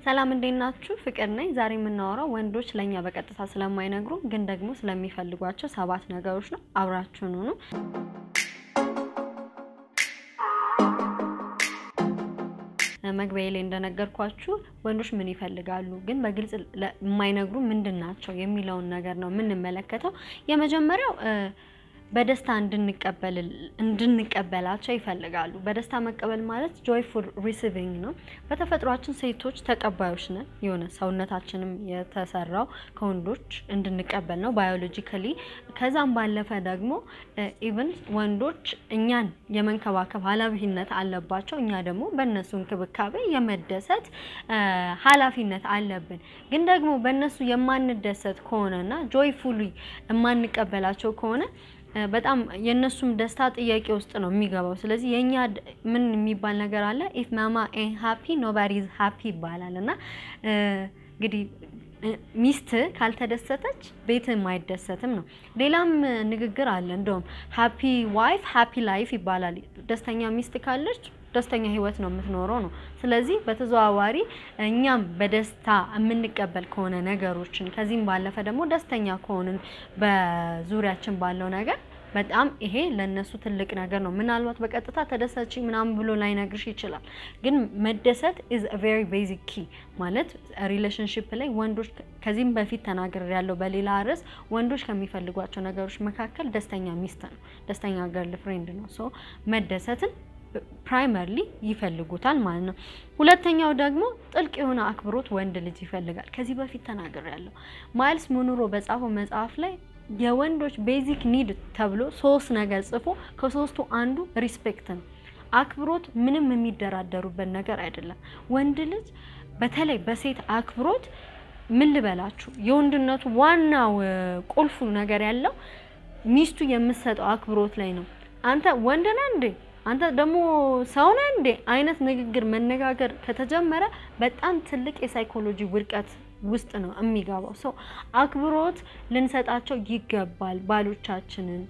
ሰላም እንዴት ናችሁ? ፍቅር ነኝ። ዛሬ የምናወራው ወንዶች ለእኛ በቀጥታ ስለማይነግሩ ግን ደግሞ ስለሚፈልጓቸው ሰባት ነገሮች ነው። አብራችሁን ሁኑ። መግቢያ ላይ እንደነገርኳችሁ ወንዶች ምን ይፈልጋሉ ግን በግልጽ የማይነግሩ ምንድን ናቸው የሚለውን ነገር ነው የምንመለከተው። የመጀመሪያው በደስታ እንድንቀበላቸው ይፈልጋሉ። በደስታ መቀበል ማለት ጆይፉል ሪሲቪንግ ነው። በተፈጥሯችን ሴቶች ተቀባዮች ነን። የሆነ ሰውነታችንም የተሰራው ከወንዶች እንድንቀበል ነው ባዮሎጂካሊ። ከዛም ባለፈ ደግሞ ኢቨን ወንዶች እኛን የመንከባከብ ኃላፊነት አለባቸው። እኛ ደግሞ በእነሱ እንክብካቤ የመደሰት ኃላፊነት አለብን። ግን ደግሞ በእነሱ የማንደሰት ከሆነና ጆይፉሊ የማንቀበላቸው ከሆነ በጣም የእነሱም ደስታ ጥያቄ ውስጥ ነው የሚገባው። ስለዚህ የእኛ ምን የሚባል ነገር አለ ኢፍ ማማ ኤን ሃፒ ኖባዲ ኢዝ ሃፒ ይባላል እና እንግዲህ ሚስት ካልተደሰተች ቤትም አይደሰትም ነው። ሌላም ንግግር አለ እንደውም ሃፒ ዋይፍ ሃፒ ላይፍ ይባላል። ደስተኛ ሚስት ካለች ደስተኛ ህይወት ነው የምትኖረው ነው። ስለዚህ በተዘዋዋሪ እኛም በደስታ የምንቀበል ከሆነ ነገሮችን ከዚህም ባለፈ ደግሞ ደስተኛ ከሆንን በዙሪያችን ባለው ነገር በጣም ይሄ ለነሱ ትልቅ ነገር ነው። ምናልባት በቀጥታ ተደሰች ምናምን ብሎ ላይነግርሽ ይችላል። ግን መደሰት ኢዝ ቬሪ ቤዚክ ኪ ማለት ሪሌሽንሽፕ ላይ ወንዶች ከዚህም በፊት ተናግር ያለው በሌላ ርዕስ ወንዶች ከሚፈልጓቸው ነገሮች መካከል ደስተኛ ሚስት ነው፣ ደስተኛ ገርል ፍሬንድ ነው። ሶ መደሰትን ፕራይመርሊ ይፈልጉታል ማለት ነው። ሁለተኛው ደግሞ ጥልቅ የሆነ አክብሮት ወንድ ልጅ ይፈልጋል። ከዚህ በፊት ተናግር ያለው ማይልስ ሙኑሮ በጻፈው መጽሐፍ ላይ የወንዶች ቤዚክ ኒድ ተብሎ ሶስት ነገር ጽፎ ከሶስቱ አንዱ ሪስፔክት ነው። አክብሮት ምንም የሚደራደሩበት ነገር አይደለም። ወንድ ልጅ በተለይ በሴት አክብሮት ምን ልበላችሁ የወንድነቱ ዋናው ቁልፉ ነገር ያለው ሚስቱ የምትሰጠው አክብሮት ላይ ነው። አንተ ወንድ ነህ እንዴ አንተ ደግሞ ሰው ነህ እንዴ አይነት ንግግር መነጋገር ከተጀመረ በጣም ትልቅ የሳይኮሎጂ ውድቀት ውስጥ ነው የሚገባው። ሰው አክብሮት ልንሰጣቸው ይገባል። ባሎቻችንን፣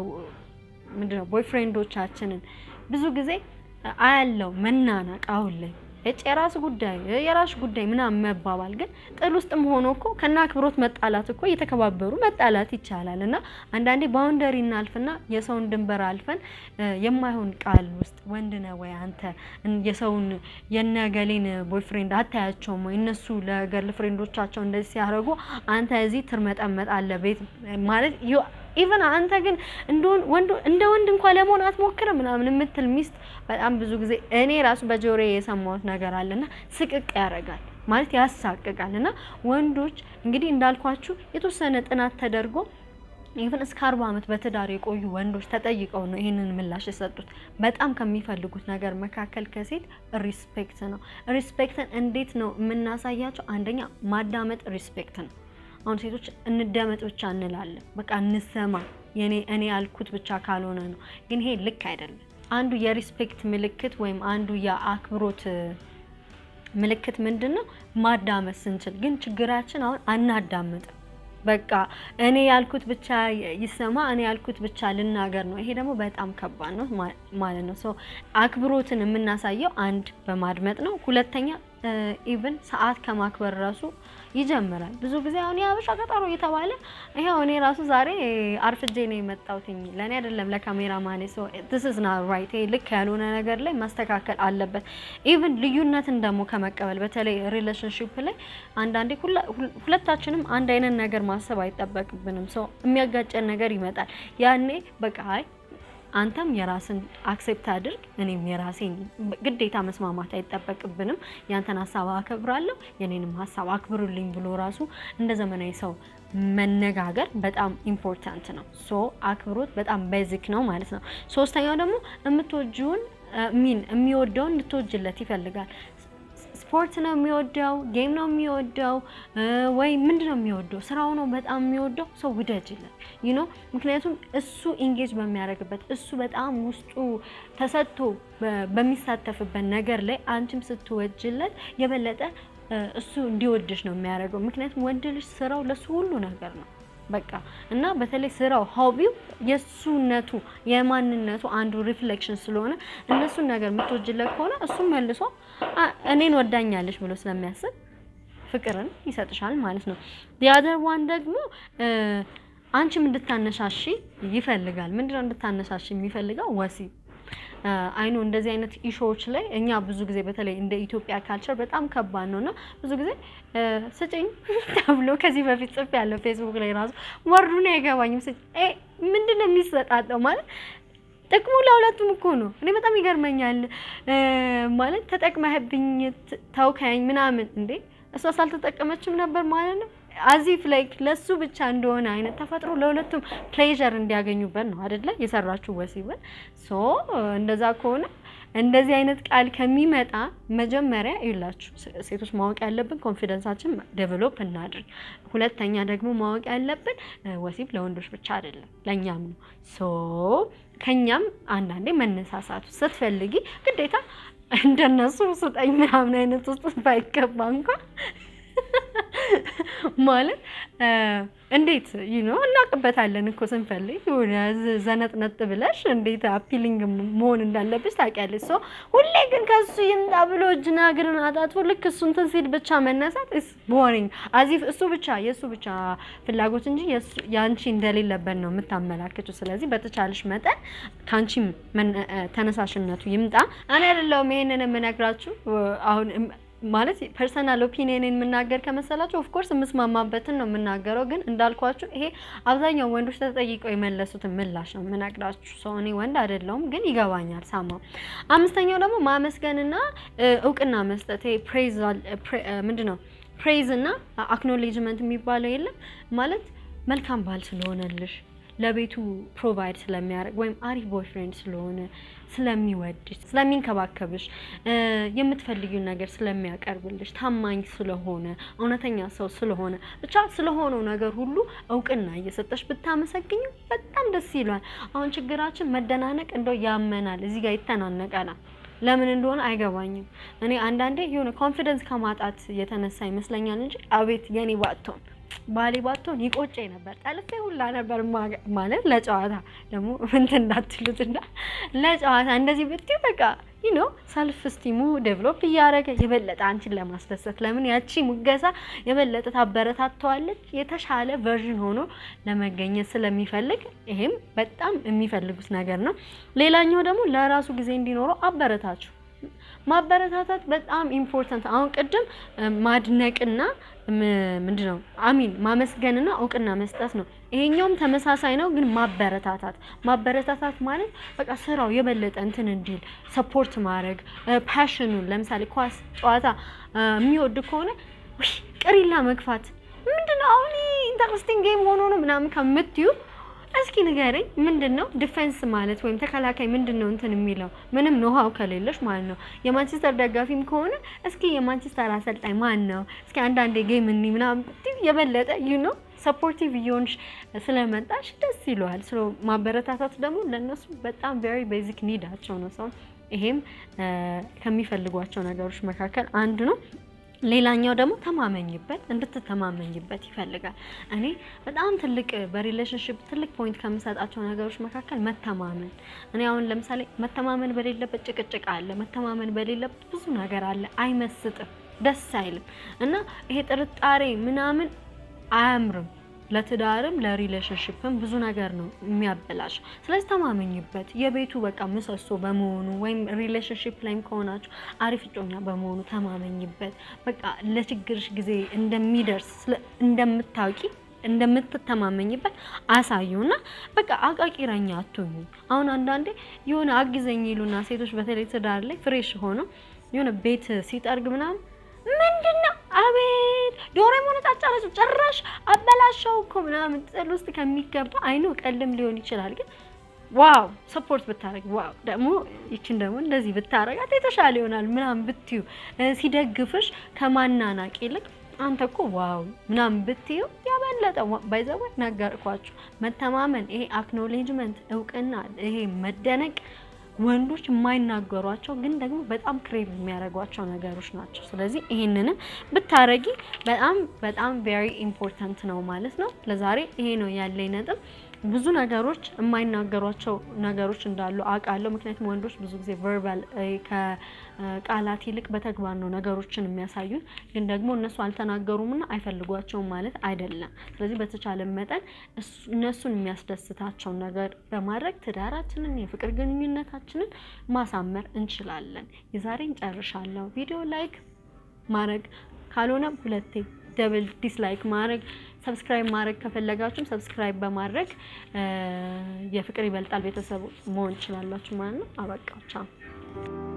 ምንድነው ቦይፍሬንዶቻችንን ብዙ ጊዜ አያለው መናናቅ አሁን ላይ እጭ የራስ ጉዳይ የራስ ጉዳይ ምናምን መባባል ግን ጥል ውስጥም ሆኖ እኮ ከና አክብሮት መጣላት እኮ እየተከባበሩ መጣላት ይቻላል። እና አንዳንዴ ባውንደሪ እናልፍና የሰውን ድንበር አልፈን የማይሆን ቃል ውስጥ ወንድ ነህ ወይ አንተ የሰውን የነገሌን ቦይፍሬንድ አታያቸውም ወይ እነሱ ለገርል ፍሬንዶቻቸው እንደዚህ ሲያደርጉ አንተ እዚህ ትርመጠመጥ አለ ቤት ማለት ኢቨን አንተ ግን እንደ ወንድ እንኳን ለመሆን አትሞክርም ምናምን የምትል ሚስት በጣም ብዙ ጊዜ እኔ ራሱ በጆሮዬ የሰማሁት ነገር አለና ስቅቅ ያደርጋል ማለት ያሳቅቃል። እና ወንዶች እንግዲህ እንዳልኳችሁ የተወሰነ ጥናት ተደርጎ ኢቨን እስከ አርባ ዓመት በትዳር የቆዩ ወንዶች ተጠይቀው ነው ይህንን ምላሽ የሰጡት። በጣም ከሚፈልጉት ነገር መካከል ከሴት ሪስፔክት ነው። ሪስፔክትን እንዴት ነው የምናሳያቸው? አንደኛ ማዳመጥ ሪስፔክት ነው። አሁን ሴቶች እንደመጥ ብቻ እንላለን፣ በቃ እንሰማ የኔ እኔ ያልኩት ብቻ ካልሆነ ነው። ግን ይሄ ልክ አይደለም። አንዱ የሪስፔክት ምልክት ወይም አንዱ የአክብሮት ምልክት ምንድን ነው? ማዳመጥ ስንችል። ግን ችግራችን አሁን አናዳምጥም። በቃ እኔ ያልኩት ብቻ ይሰማ፣ እኔ ያልኩት ብቻ ልናገር ነው። ይሄ ደግሞ በጣም ከባድ ነው ማለት ነው። ሶ አክብሮትን የምናሳየው አንድ በማድመጥ ነው። ሁለተኛ ኢቭን ሰዓት ከማክበር ራሱ ይጀምራል። ብዙ ጊዜ አሁን የሀበሻ ቀጠሮ እየተባለ ይኸው እኔ ራሱ ዛሬ አርፍጄ ነው የመጣሁትኝ ለእኔ አይደለም ለካሜራ ማኔ ሶ ዲስ ኢዝ ናት ራይት። ልክ ያልሆነ ነገር ላይ ማስተካከል አለበት። ኢቭን ልዩነትን ደግሞ ከመቀበል በተለይ ሪሌሽንሽፕ ላይ አንዳንዴ ሁለታችንም አንድ አይነት ነገር ማሰብ አይጠበቅብንም። ሰው የሚያጋጨን ነገር ይመጣል። ያኔ በቃ አይ አንተም የራስን አክሴፕት አድርግ፣ እኔም የራሴን ግዴታ መስማማት አይጠበቅብንም። ያንተን ሀሳብ አከብራለሁ፣ የኔንም ሀሳብ አክብሩልኝ ብሎ ራሱ እንደ ዘመናዊ ሰው መነጋገር በጣም ኢምፖርታንት ነው። ሶ አክብሮት በጣም ቤዚክ ነው ማለት ነው። ሶስተኛው ደግሞ የምትወጂውን ሚን የሚወደውን እንድትወጅለት ይፈልጋል። ስፖርት ነው የሚወደው፣ ጌም ነው የሚወደው ወይ ምንድን ነው የሚወደው? ስራው ነው በጣም የሚወደው ሰው ውደጅለት ዩ ኖ ምክንያቱም እሱ ኢንጌጅ በሚያደርግበት እሱ በጣም ውስጡ ተሰጥቶ በሚሳተፍበት ነገር ላይ አንቺም ስትወጅለት የበለጠ እሱ እንዲወድሽ ነው የሚያደርገው። ምክንያቱም ወንድ ልጅ ስራው ለሱ ሁሉ ነገር ነው። በቃ እና በተለይ ስራው ሆቢው የእሱነቱ የማንነቱ አንዱ ሪፍሌክሽን ስለሆነ እነሱን ነገር የምትወጅለት ከሆነ እሱም መልሶ አ- እኔን ወዳኛለች ብሎ ስለሚያስብ ፍቅርን ይሰጥሻል ማለት ነው። የአደር ዋን ደግሞ እ፣ አንቺም እንድታነሳሺ ይፈልጋል። ምንድነው እንድታነሳሺ የሚፈልገው? ወሲብ አይኑ እንደዚህ አይነት ኢሾዎች ላይ እኛ ብዙ ጊዜ በተለይ እንደ ኢትዮጵያ ካልቸር በጣም ከባድ ነው እና ብዙ ጊዜ እ፣ ስጭኝ ተብሎ ከዚህ በፊት ጽፍ ያለው ፌስቡክ ላይ ራሱ ወርዱን አይገባኝም። ስጭ እ፣ ምንድን ነው የሚሰጣጠው ማለት ጥቅሙ ለሁለቱም እኮ ነው። እኔ በጣም ይገርመኛል እ፣ ማለት ተጠቅመህብኝ ት- ተውከኝ ምናምን እንዴ እሷ ሳልተጠቀመችም ነበር ማለት ነው። አዚፍ ላይክ ለሱ ብቻ እንደሆነ አይነት ተፈጥሮ ለሁለቱም ፕሌዠር እንዲያገኙበት ነው አይደለ የሰራችሁ ወሲብን። ሶ እንደዛ ከሆነ እንደዚህ አይነት ቃል ከሚመጣ መጀመሪያ ይላችሁ ሴቶች ማወቅ ያለብን ኮንፊደንሳችን ዴቨሎፕ እናድርግ። ሁለተኛ ደግሞ ማወቅ ያለብን እ፣ ወሲብ ለወንዶች ብቻ አይደለም ለእኛም ነው። ሶ ከኛም አንዳንዴ መነሳሳቱ ስትፈልጊ ግዴታ እንደነሱ ስጠኝ ምናምን አይነት ውስጥ ባይገባ እንኳን ማለት እ፣ እንዴት ዩ ኖ እናውቅበታለን እኮ ስንፈልግ የሆነ ዝ- ዘነጥነጥ ብለሽ እንዴት አፒሊንግ መሆን እንዳለብሽ ታውቂያለሽ። ሶ ሁሌ ግን ከሱ ይምጣ ብሎ እጅና እግርን አጣጥፎ ልክ እሱ እንትን ሲል ብቻ መነሳት ኢስ ቦሪንግ አዚፍ እሱ ብቻ የእሱ ብቻ ፍላጎት እንጂ የእሱ- የአንቺ እንደሌለበት ነው የምታመላክችው። ስለዚህ በተቻለሽ መጠን ከአንቺም መነ- እ፣ ተነሳሽነቱ ይምጣ። እኔ አይደለሁም ይሄንን የምነግራችሁ አሁን እም- ማለት ፐርሰናል ኦፒኒየን የምናገር ከመሰላችሁ ኦፍኮርስ የምስማማበትን ነው የምናገረው። ግን እንዳልኳችሁ ይሄ አብዛኛው ወንዶች ተጠይቀው የመለሱትን ምላሽ ነው የምነግራችሁ። ሰው እኔ ወንድ አይደለሁም ግን ይገባኛል ሳማው። አምስተኛው ደግሞ ማመስገንና እ፣ እውቅና መስጠት ይሄ ፕሬዝ ምንድን ነው ፕሬዝ እና አክኖሌጅመንት የሚባለው የለም ማለት መልካም ባል ስለሆነልሽ ለቤቱ ፕሮቫይድ ስለሚያደርግ ወይም አሪፍ ቦይፍሬንድ ስለሆነ ስለሚወድሽ፣ ስለሚንከባከብሽ፣ እ፣ የምትፈልጊውን ነገር ስለሚያቀርብልሽ፣ ታማኝ ስለሆነ፣ እውነተኛ ሰው ስለሆነ ብቻ ስለሆነው ነገር ሁሉ እውቅና እየሰጠሽ ብታመሰግኝ በጣም ደስ ይሏል። አሁን ችግራችን መደናነቅ እንደው ያመናል፣ እዚህ ጋር ይተናነቀናል። ለምን እንደሆነ አይገባኝም። እኔ አንዳንዴ የሆነ ኮንፊደንስ ከማጣት የተነሳ ይመስለኛል እንጂ አቤት የኔ ባትሆን ባሌ ባትሆን ይቆጨኝ ነበር። ጠልፌ ሁላ ነበር ማ- ማለት ለጨዋታ ደግሞ እንትን እንዳትሉት እና ለጨዋታ እንደዚህ ብትይ በቃ ዩ ኖ ሰልፍ ስቲሙ ዴቨሎፕ እያደረገ የበለጠ አንቺን ለማስደሰት ለምን ያቺ ሙገሳ የበለጠ ታበረታተዋለች የተሻለ ቨርዥን ሆኖ ለመገኘት ስለሚፈልግ ይሄም በጣም የሚፈልጉት ነገር ነው። ሌላኛው ደግሞ ለራሱ ጊዜ እንዲኖረው አበረታችሁ ማበረታታት በጣም ኢምፖርታንት። አሁን ቅድም እ፣ ማድነቅና ምንድን ነው አሚን ማመስገንና እውቅና መስጠት ነው። ይሄኛውም ተመሳሳይ ነው፣ ግን ማበረታታት ማበረታታት ማለት በቃ ስራው የበለጠ እንትን እንዲል ሰፖርት ማድረግ ፓሽኑን፣ ለምሳሌ ኳስ ጨዋታ እ፣ የሚወድ ከሆነ ውይ ቅሪላ መግፋት ምንድነው አሁን ኢንተረስቲንግ ጌም ሆኖ ነው ምናምን ከምትዩ እስኪ ንገረኝ፣ ምንድን ነው ዲፌንስ ማለት ወይም ተከላካይ ምንድን ነው እንትን የሚለው ምንም ኖሃው ከሌለሽ ማለት ነው። የማንቸስተር ደጋፊም ከሆነ እስኪ የማንቸስተር አሰልጣኝ ማን ነው? እስኪ አንዳንዴ ጌም እኒ ምናምን ብትይ የበለጠ ዩ ኖ ሰፖርቲቭ እየሆንሽ ስለመጣሽ ደስ ይለዋል። ስለ ማበረታታት ደግሞ ለእነሱ በጣም ቬሪ ቤዚክ ኒዳቸው ነው ሰው ይሄም እ፣ ከሚፈልጓቸው ነገሮች መካከል አንዱ ነው። ሌላኛው ደግሞ ተማመኝበት እንድትተማመኝበት ይፈልጋል። እኔ በጣም ትልቅ በሪሌሽንሽፕ ትልቅ ፖይንት ከምሰጣቸው ነገሮች መካከል መተማመን። እኔ አሁን ለምሳሌ መተማመን በሌለበት ጭቅጭቅ አለ፣ መተማመን በሌለበት ብዙ ነገር አለ። አይመስጥም፣ ደስ አይልም እና ይሄ ጥርጣሬ ምናምን አያምርም። ለትዳርም ለሪሌሽንሽፕም ብዙ ነገር ነው የሚያበላሽ። ስለዚህ ተማመኝበት። የቤቱ በቃ ምሰሶ በመሆኑ ወይም ሪሌሽንሽፕ ላይም ከሆናችሁ አሪፍ እጮኛ በመሆኑ ተማመኝበት። በቃ ለችግርሽ ጊዜ እንደሚደርስ ስለ- እንደምታውቂ እንደምትተማመኝበት አሳዩና በቃ አቃቂረኛ አትሁኙ። አሁን አንዳንዴ የሆነ አግዘኝ ይሉና ሴቶች በተለይ ትዳር ላይ ፍሬሽ ሆነው የሆነ ቤት ሲጠርግ ምናምን ምንድነው አቤት ዶሮ የሞነጫጫረች ጭራሽ አበላሸው እኮ ምናምን ጥል ውስጥ ከሚገባ አይኑ ቀልም ሊሆን ይችላል ግን ዋው ሰፖርት ብታረግ ዋው ደግሞ ይችን ደግሞ እንደዚህ ብታረጋት የተሻለ ይሆናል ምናምን ብትዩ እ፣ ሲደግፍሽ ከማናናቅ ይልቅ አንተ እኮ ዋው ምናምን ብትዩ ያበለጠ ባይዘወ ነገርኳችሁ። መተማመን ይሄ አክኖሌጅመንት እውቅና ይሄ መደነቅ ወንዶች የማይናገሯቸው ግን ደግሞ በጣም ክሬቭ የሚያደርጓቸው ነገሮች ናቸው። ስለዚህ ይሄንንም ብታረጊ በጣም በጣም ቬሪ ኢምፖርታንት ነው ማለት ነው። ለዛሬ ይሄ ነው ያለኝ ነጥብ። ብዙ ነገሮች የማይናገሯቸው ነገሮች እንዳሉ አውቃለሁ። ምክንያቱም ወንዶች ብዙ ጊዜ ቨርባል ከቃላት ይልቅ በተግባር ነው ነገሮችን የሚያሳዩት። ግን ደግሞ እነሱ አልተናገሩምና አይፈልጓቸውም ማለት አይደለም። ስለዚህ በተቻለ መጠን እነሱን የሚያስደስታቸውን ነገር በማድረግ ትዳራችንን፣ የፍቅር ግንኙነታችንን ማሳመር እንችላለን። የዛሬን ጨርሻለሁ። ቪዲዮ ላይክ ማድረግ ካልሆነም ሁለቴ ደብል ዲስላይክ ማድረግ ሰብስክራይብ ማድረግ ከፈለጋችሁም ሰብስክራይብ በማድረግ የፍቅር ይበልጣል ቤተሰብ መሆን ትችላላችሁ ማለት ነው። አበቃ ቻው።